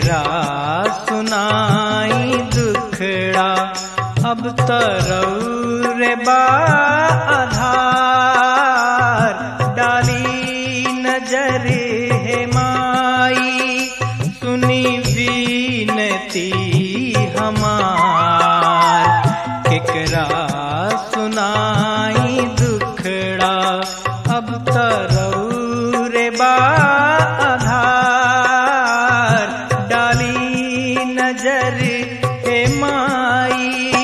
केकरा सुनाई दुखड़ा अब तरौरे बा आधार डाली नजर है माई सुनी बीनती हमार केकरा सुनाई दुखड़ा अब तरौरे बा आधार डाली नजर हे माई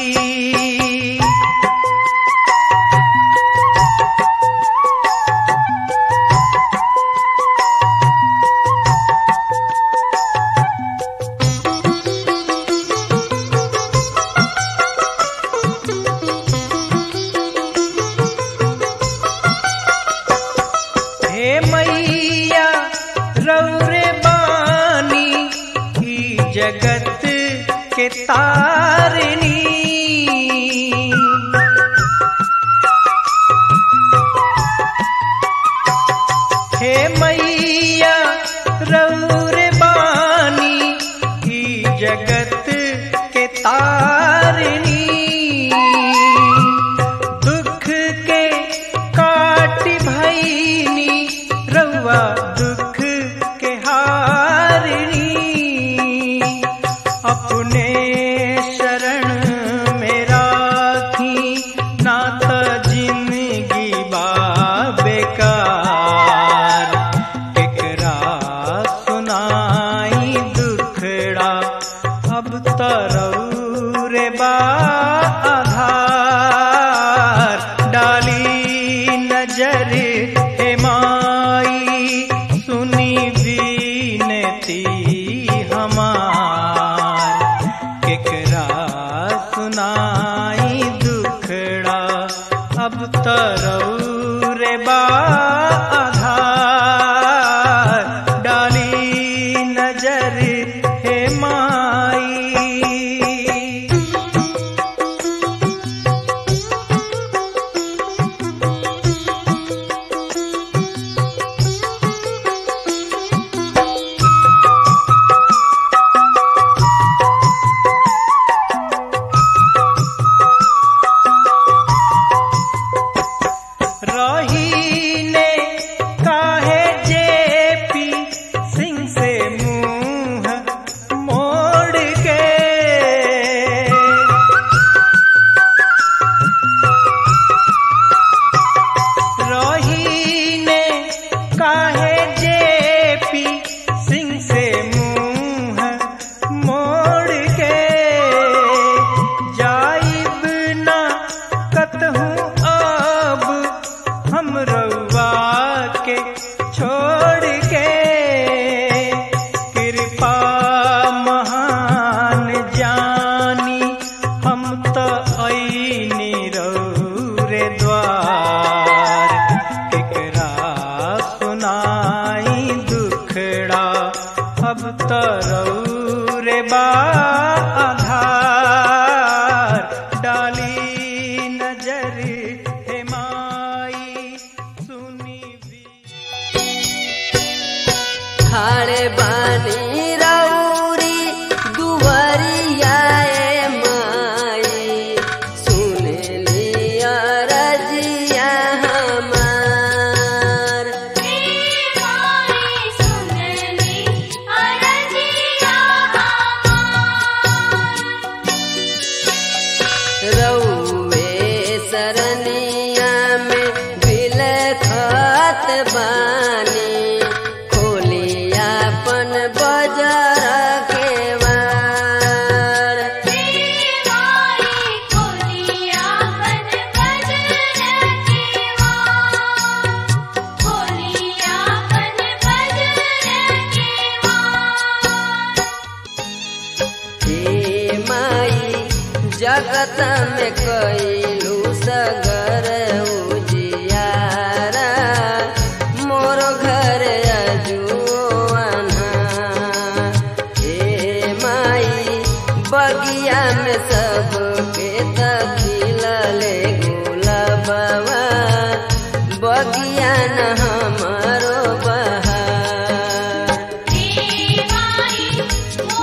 हे मैया रौरे बानी ई जगत के तारनी हे मैया रौरे बानी ई जगत के तारनी दुख के काट भैनी रउआ दुख के हारनी अपने शरण में राखी नात जिंदगी बा बेकार केकरा सुनाई दुखड़ा अब तरौरे बा आधार डाली नजर हे माई सुनी बीनती हमार केकरा सुनाई दुखड़ा अब तरौरे बा आधार डाली नजर हे माई रहीने काहे जेपी सिंह से मुंह मोड़ के रहीने काहे जेपी सिंह से मुंह मोड़ के जाइब ना कतहूँ अब हम रउआ के छोड़ के कृपा महान जानी हम तो ऐनी रौरे द्वार केकरा सुनाई दुखड़ा अब तो रौरे बा आधार डाली नजर हे माई सुनी भी खाड़े बानी रौरी दुवरिया ए माई सुन लिया रजिया हमार रउवे सरनिया में बिलखत बानी खोलिया अपन बजार के वार हे माई जगत में कैलू सगर उजियारा मोर घर अजुआना हे माई बगिया में सबके तखिलले गुलाबवा बगिया न हमारो बहार माई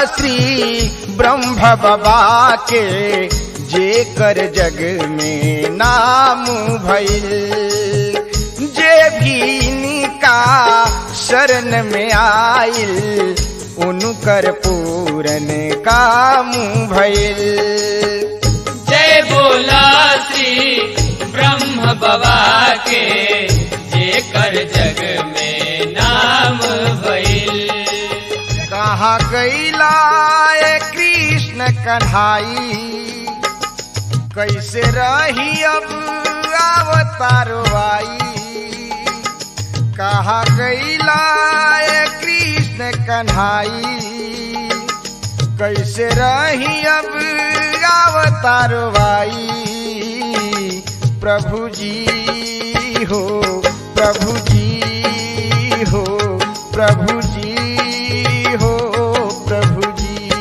श्री ब्रह्म बाबा के जे कर जग में नाम भइल जे भी इनका शरण में आइल उनकर पूरन काम भइल जय बोला श्री ब्रह्म बाबा के जे कर जग में नाम भइल कहाँ गईला ए कृष्ण कन्हाई कैसे रही अब अवतारो आई कहाँ गईला ए कृष्ण कन्हाई कैसे रही अब अवतारो आई प्रभु जी हो प्रभु जी हो प्रभु जी हो प्रभु जी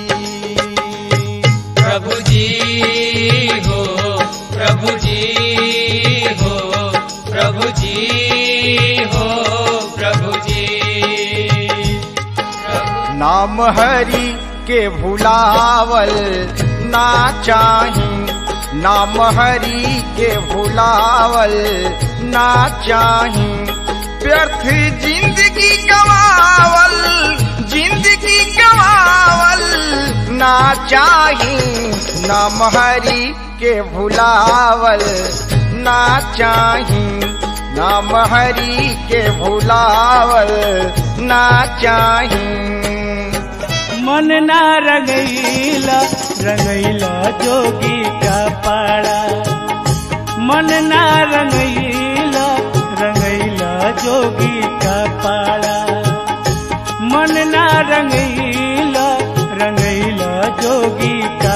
प्रभु जी हो प्रभु जी हो प्रभु जी हो प्रभु जी नाम हरि के भुलावल ना चाही नाम हरि के भुलावल ना चाही व्यर्थ जिंदगी गवावल जिंदगी गवावल ना चाही नाम हरि के भुलावल ना चाही नाम हरि के भुलावल ना चाही मन ना रंगैला रंगैला जोगी का पाड़ा मन ना रंगैला रंगैला जोगी का पाड़ा मन ना रंगैला रंगैला जोगी का